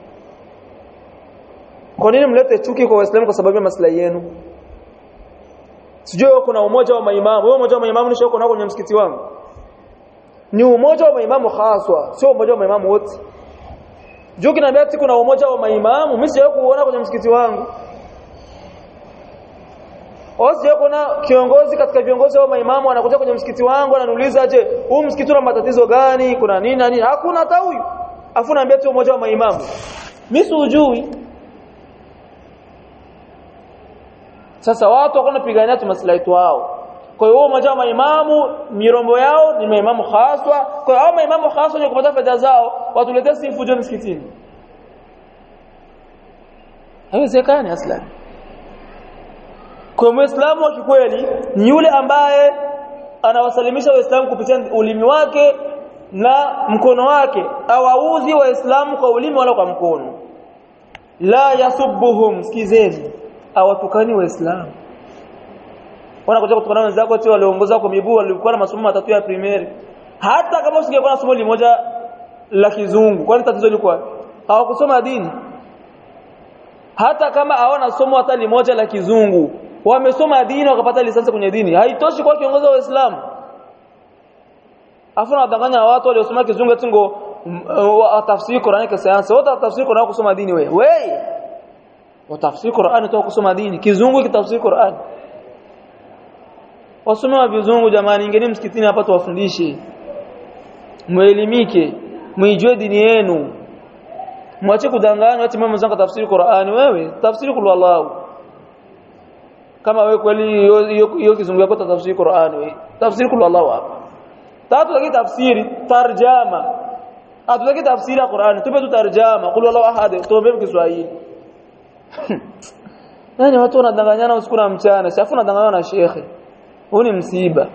kwa nini mlete chuki kwa waislamu kwa sababu ya maslahi yenu sijui kuna umoja wa maimamu wewe umoja wa maimamu ni shoko nako kwenye msikiti wangu ni umoja wa maimamu haswa sio umoja wa maimamu wote juu kinaambia ati kuna umoja wa maimamu mimi sijawahi kuona kwenye msikiti wangu Osi kuna kiongozi katika viongozi wa maimamu anakuja kwenye msikiti wangu ananiuliza je, huu msikiti una matatizo gani? Kuna nini na nini? Hakuna hata huyu. Afu naambia tu mmoja wa maimamu. Mimi sijui. Sasa watu wako napigania tu maslahi wao. Kwa hiyo mmoja wa maimamu mirombo yao ni maimamu haswa. Kwa hiyo hao maimamu haswa ni kupata fedha zao, watuletee sifu je msikitini. Haiwezekani aslan. Kwa Muislamu wa kikweli ni yule ambaye anawasalimisha Waislamu kupitia ulimi wake na mkono wake, awaudhi Waislamu kwa ulimi wala kwa mkono. La yasubbuhum, sikizeni, awatukani Waislamu. Wanakuja kutukana wenzako ati waliongoza kwa miguu walikuwa na masomo matatu ya primary. Hata kama usingekuwa na somo limoja la kizungu, kwani tatizo liko Hawakusoma dini. Hata kama hawana somo hata limoja la kizungu, wamesoma dini wakapata lisansi kwenye dini haitoshi kwa kiongozi wa Uislamu afu nadanganya watu waliosoma kizungu eti ngo watafsiri Qur'ani kwa sayansi wote watafsiri Qur'ani kusoma dini wewe wewe watafsiri Qur'ani tu kusoma dini kizungu kitafsiri Qur'ani wasome wa vizungu jamani ingeni msikitini hapa tuwafundishe muelimike muijue dini yenu mwache kudanganywa ati mama zangu tafsiri Qur'ani wewe tafsiri kul wallahu kama wewe kweli hiyo kizungu yako tafsiri Qur'ani wewe tafsiri kul wallahu hapa tatu lakini tafsiri tarjama hatutaki tafsiri ya Qur'ani tupe tu tarjama kul wallahu ahad tuombe Kiswahili yani watu wanadanganyana usiku na mchana si afu wanadanganyana na shekhe huu ni msiba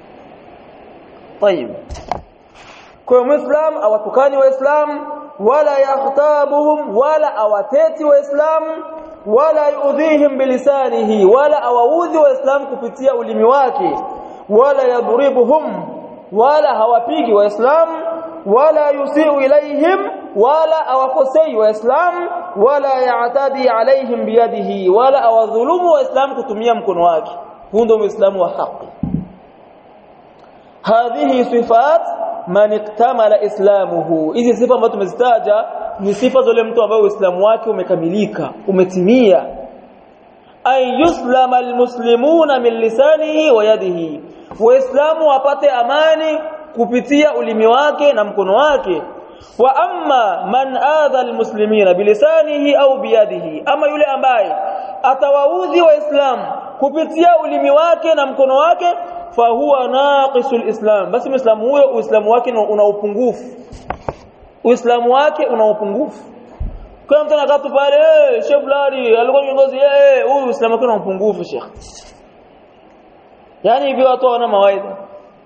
طيب kwa muislam awatukani waislamu wala yakhtabuhum wala awateti waislamu wala yuudhihim bilisanihi wala awaudhi waislamu kupitia ulimi wake wala yadribuhum wala hawapigi waislamu wala yusiu ilaihim wala awakosei waislamu wala ya'tadi alaihim biyadihi wala awadhulumu waislamu kutumia mkono wake huu ndio muislamu wa haki hadhihi sifat man iktamala islamuhu hizi sifa ambazo tumezitaja ni sifa zile mtu ambaye uislamu wake umekamilika umetimia ay yuslama almuslimuna min lisanihi wa yadihi waislamu wapate amani kupitia ulimi wake na mkono wake wa amma man adha almuslimina bilisanihi au biyadihi ama yule ambaye atawaudhi waislamu kupitia ulimi wake na mkono wake fahuwa naqisul islam basi muislamu huyo uislamu wake una upungufu uislamu wake una upungufu kwa mtu anakaa tu pale eh sheikh fulani alikuwa kiongozi eh huyu uislamu wake una upungufu sheikh yani hivi watu wana mawaidha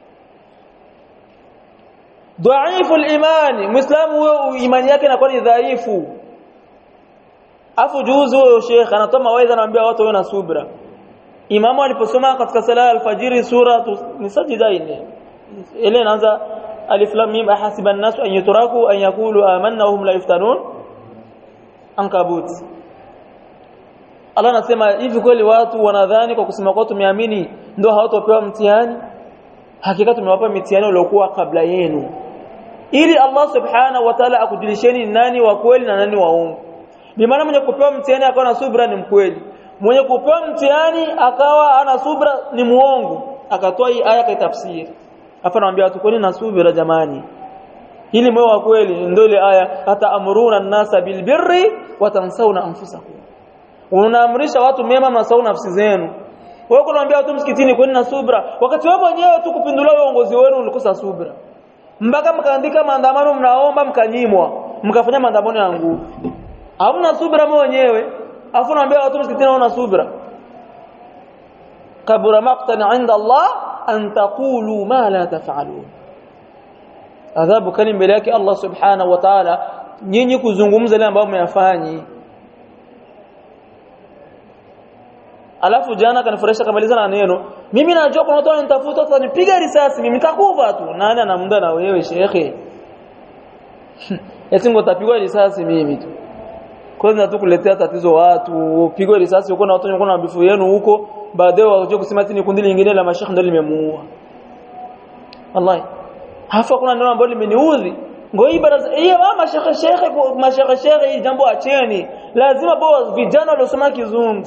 dhaifu al-imani muislamu huyo imani yake inakuwa ni dhaifu afu juzu huyo sheikh anatoa mawaidha anaambia watu wawe na subra imamu aliposoma katika sala ya alfajiri sura ni sajdaini ile inaanza alif lam mim ahasiba an-nasu an yutraku an yaqulu amanna wa hum la yuftanun ankabut Allah anasema hivi kweli watu wanadhani kwa kusema kwa tumeamini ndio hawatopewa mtihani hakika tumewapa mitihani iliyokuwa kabla yenu ili Allah subhanahu wa ta'ala akujulisheni nani wa kweli na nani waongo bimaana mwenye kupewa mtihani akawa na subra ni mkweli mwenye kupewa mtihani akawa ana subra ni muongo akatoa hii aya kaitafsiri hapa naambia watu kwani na subira jamani ili moyo wa kweli ndio ile aya hata amruna an-nasa bilbirri wa tansawna anfusakum unaamrisha watu mema mnasahau nafsi zenu wewe kunaambia watu msikitini kwani na subra wakati wewe mwenyewe tu kupindulia uongozi wenu ulikosa subra mpaka mkaandika maandamano mnaomba mkanyimwa mkafanya maandamano ya nguvu hamna subra mwenyewe afu naambia watu msikitini wana subra kabura maqtan 'inda Allah an taqulu ma la taf'alun adhabu kali mbele yake Allah subhanahu wa ta'ala nyinyi kuzungumza yale ambayo mmeyafanyi alafu jana kanifurahisha kamaliza na neno mimi najua kuna watu wananitafuta watanipiga risasi mimi nitakufa tu nani ana muda na wewe shekhe eti ngotapigwa risasi mimi tu kwanza tu kuletea tatizo watu upigwe risasi uko na watu wako na bifu yenu huko baadaye waje kusema ati ni kundi lingine la mashekhe ndio limemuua wallahi hafa kuna neno ambalo limeniudhi ngoi baraza hiyo mama shekhe shekhe mashekhe shekhe hii jambo acheni lazima bo vijana waliosoma kizungu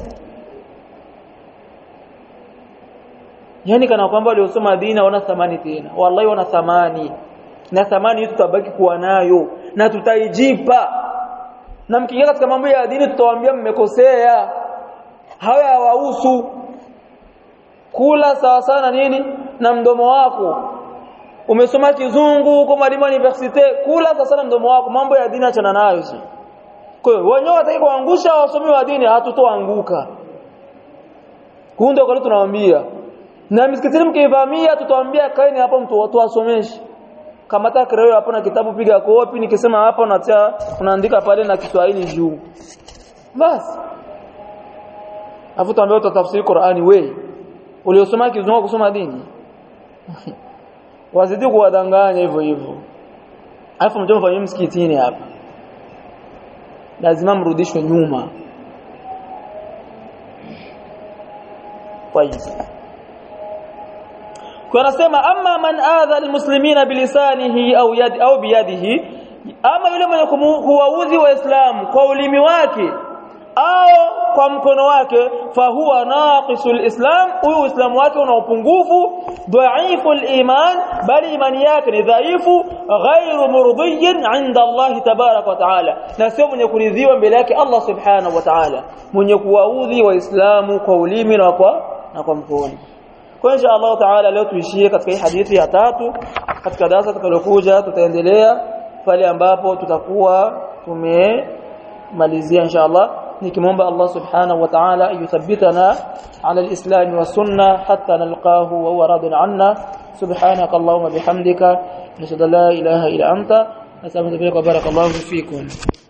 yani kana kwamba waliosoma dini wana thamani tena wallahi wana thamani na thamani hii tutabaki kuwa nayo na tutaijipa na mkiingia katika mambo ya dini tutawaambia mmekosea hawa hawahusu kula sawa sana nini na mdomo wako umesoma kizungu uko mwalimu university kula sawa sana mdomo wako mambo ya dini achana nayo si kwa hiyo wenyewe wataki kuangusha wasomi wa dini hatutoanguka huu ndio kwa tunawaambia na misikitini mkivamia tutawaambia kaeni hapo mtu watu wasomeshe kama taka leo hapo na kitabu piga kopi nikisema hapa unatia unaandika pale na Kiswahili juu basi afu tuambie utatafsiri Qur'ani we uliosoma kizungu kusoma dini wazidi kuwadanganya hivyo hivyo afu mtoto mfanyie msikitini hapa lazima mrudishwe nyuma طيب kunasema amma man adha almuslimina bilisanihi au yadi au biyadihi ama yule mwenye kuwaudhi waislamu kwa ulimi wake au kwa mkono wake fahuwa naqisul islam huyu uislamu wake una upungufu dhaiful iman bali imani yake ni dhaifu ghairu murdiyyin inda Allah tabarak wa taala na sio mwenye kuridhiwa mbele yake Allah subhanahu wa taala mwenye kuwaudhi waislamu kwa ulimi na kwa na kwa mkono kwa insha Allah taala leo tuishie katika hii hadithi ya tatu katika darasa tutakalokuja tutaendelea pale ambapo tutakuwa tumemalizia insha Allah nikimwomba Allah subhanahu wa ta'ala yuthabbitana ala al-islam wa sunna hatta nalqahu wa huwa radin anna subhanaka allahumma bihamdika nashhadu la ilaha illa anta nasallu bika barakallahu fikum